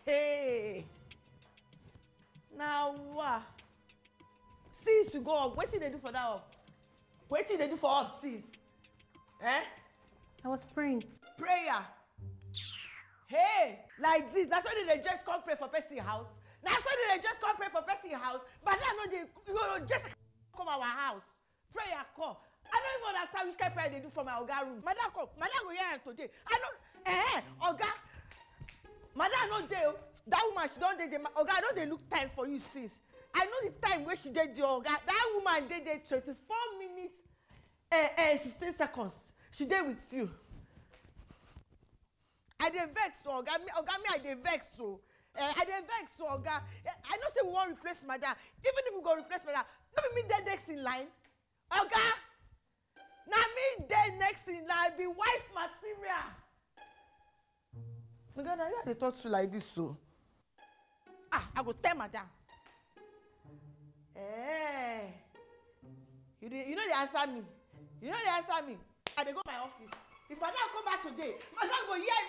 hey na wa since you go up wetin you dey do for that up wetin you dey do for up since eh I was praying. prayer hey like this na so they dey just come pray for person house na so they dey just come pray for person house but now no dey you go just come our house prayer come i no even understand which kind prayer i dey do for my oga room madam come madam go hear am today i no eh oga madam no dey o that woman she don dey there Ma- oga i don dey look time for you since i know the time wey she dey there oga that woman dey there twenty-four minutes eh eh sixteen seconds she dey with you i dey vex o oga me oga me i dey vex o eh, i dey vex o oga eh, i know say we wan replace madam even if we go replace madam no be me dey next in line oga na me dey next in line be wife material oga na you i dey talk to like this o ah i go tell madam eh you dey you no dey answer me you no dey answer me i dey go my office if madam come back today madam go hear